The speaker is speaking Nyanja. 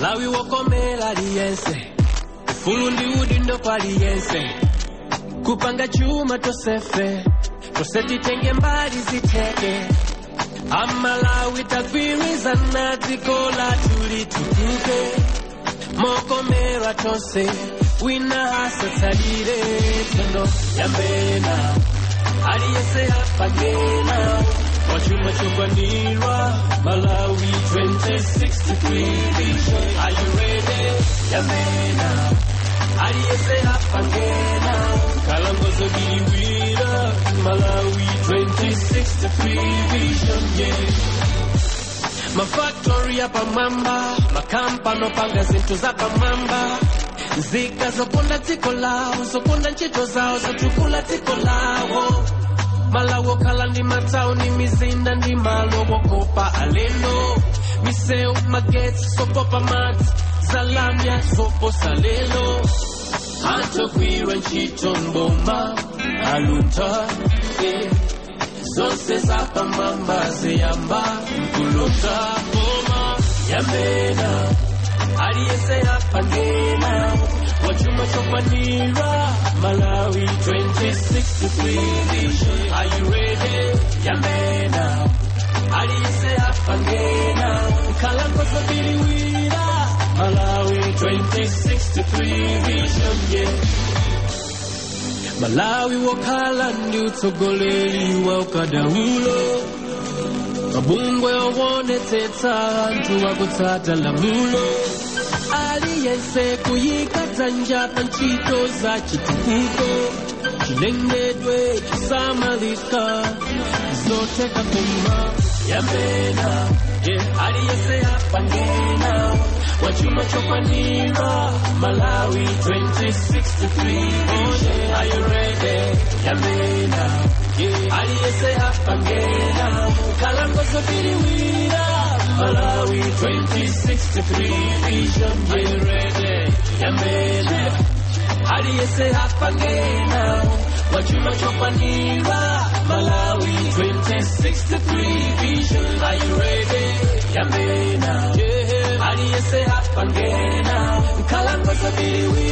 malawi wokomera aliyense ufulu ndi udindo kwa aliyense kupanga chuma tosefe tose titenge mbali ziteke amalawi tagwirizana dziko lathu litukuke mokomera tonse wina asatsalire tendo yambena aliyese apangena wachuma chokwanirwa malawi 2063 vision are you ready yambena aliyese apangena kalangozo biliwira malawi 2063 vision yeah mafaktori ya pamwamba makampani opanga zinthu za pamwamba nzika zokonda dziko lawo zokonda ntchito zawo zotukula dziko lawo malawi okhala ndi matawuni mizinda ndi malo wokopa alendo misewu magetsi sopopa madzi zalamya zoposa lelo antogwirwa ntchito mboma aluta yeah. zonse zapamwamba ziyamba mkulota boma yambena aliyese apangena wachuma chokwanira malawi 2063 vision are you ready yambena aliyese apangena nkalangozo biliwira malawi 2063 vision yeah malawi wokhala ndi utsogoleri wa ukadaulo mabungwe owonetsetsa anthu akutsata lamulo aliyense kuyika dzanja pa ntchito za chitukuko chilengedwe chisamalika zotheka kuma yambena yeah. aliyense apangena wachuma chokwanira malawi 2063 vision are you ready yambena yeah. aliyese apangena kalangozo biliwira malawi 2063 vision are you ready yambena aliyese apangena wachuma chokwanira malawi 2063 vision are you ready yambena yeah. aliyese apangena kalangozo biliwira